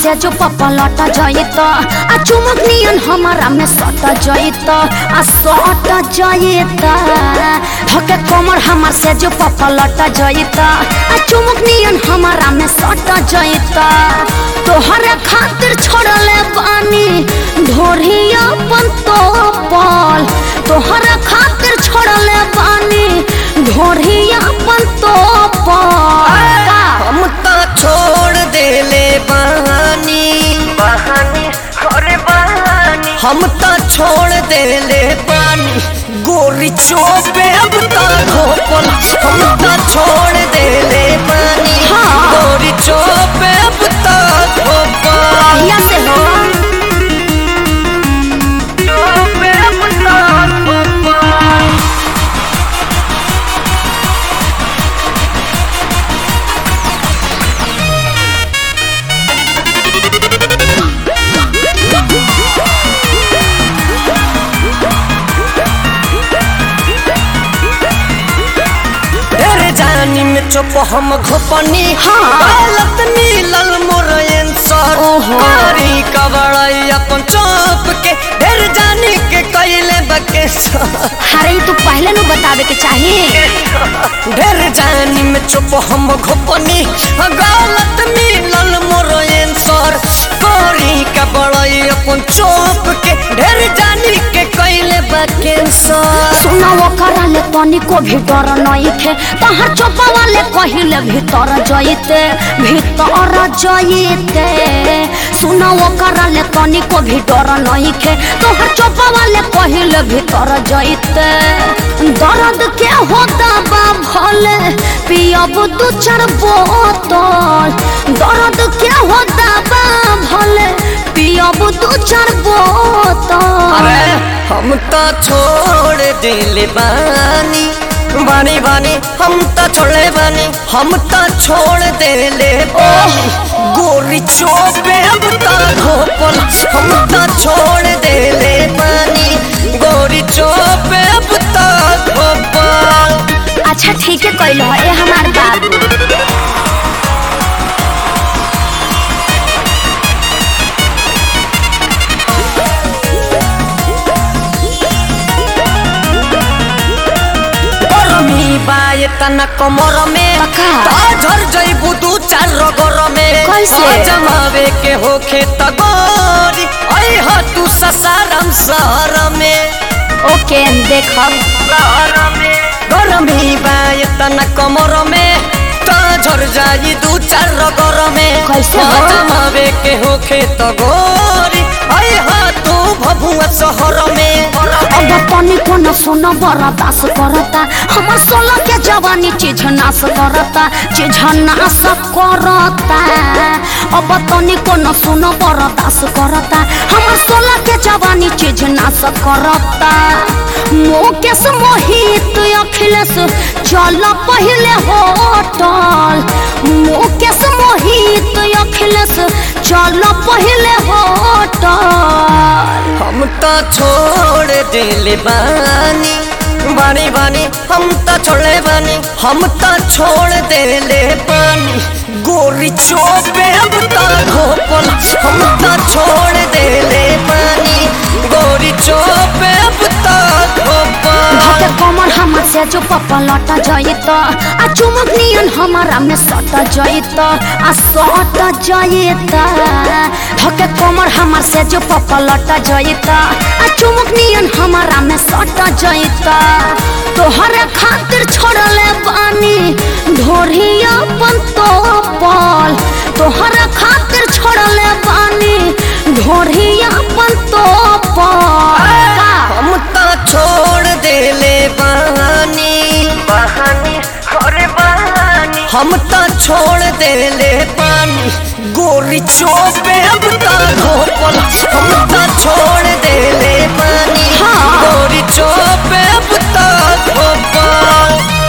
से जो पप्पा लौट जाइत आ चुमुक नियन हमारा में सट जाइत आ सट जाइत धके कमर हमार से जो पप्पा लौट जाइत आ चुमुक नियन हमारा में सट जाइत तोहरे खातिर छोड़ले बानी ढोरिया अपन तो पल तोहरे खातिर छोड़ले बानी ढोरिया अपन तो पल हम तो छोड़ देले बहानी बहानी अरे बहानी हम तो छोड़ देले पानी गोरी चोपे अब तो धोपल हम तो छोड़ देले पानी हाँ। गोरी चोपे अब तो धोपल कहिया से हो जो पे अपना धोपा तेरे जानी में चुप हम घोपनी हाँ। गलत मिलल मोर आंसर ओहो। मारी कबड़ाई अपन चौप के ढेर जानी के कैले बके अरे ई तू पहले नु बतावे के चाहिए ढेर जानी में चुप हम घोपनी गलत मिलल मोर आंसर मारी कबड़ाई अपन चौप के ढेर जानी के कैले बके सुना वो कराले तनी को भी डर नहीं थे तहर चोपा वाले कहिले भीतर जइते भीतर जइते सुना वो कराले तनी को भी डर नहीं थे तोहर चोपा वाले कहिले भीतर जइते दर्द के होता बा भले पियब दू चार बोतल दर्द के होता बा भले पियब दू चार बोतल अरे हम तो छोड़ दिले बानी बानी बानी हम तो छोड़े बानी हम तो छोड़ देले बानी गोरी चोपे अब तो धोपल हम तो छोड़ देले बानी गोरी चोपे अब तो धोपल अच्छा ठीक है कैल ए हमार बाबू गरमी बाए तना कमर में पका। झर जइबू दू चार रगर में कैसे? आ जमावे के होखे त गोरी ऐ ह तू ससारम शहर में ओके देखब शहर में गरमी बाए तना कमर में झर जाई दू चार रगर में कैसे आ हो? जमावे के होखे त गोरी ऐ ह तू भभुआ शहर में अब तनी को न सुन बर्दाश्त करता हमर सोलह के जवानी चीज नाश करता चीज नाश करता अब तनी को न सुन बर्दाश्त करता हमर सोलह के जवानी चीज नाश करता मुकेश मोहित अखिलेश चल पहले होटल मुकेश मोहित अखिलेश चल पहले होटल हम तो छोड़ दिले बानी बानी बानी हम तो छोड़े बानी हम तो छोड़ देले पानी गोरी चोपे अब तो धोपल हम तो छोड़ देले पानी गोरी चोपे अब तो धोपल धके कमर हमर से जो पप्पा लौट जाइत आ चुमुक नियन हमारा में सट जाइत आ सट जाइत धके कमर हमर से जो पप्पा लौट जाइत आ चुमुक नियन हमारा में सट जाइत तोहरे खातिर छोड़ले बानी ढोरिया अपन तो पल तोहरे खातिर छोड़ले बानी ढोरिया अपन तो पल हम तो छोड़ देले बानी बहानी अरे बहानी हम तो छोड़ देले पानी गोरी चोपे अब तो धोपल हम तो छोड़ देले पानी हाँ। गोरी चोपे अब तो धोपल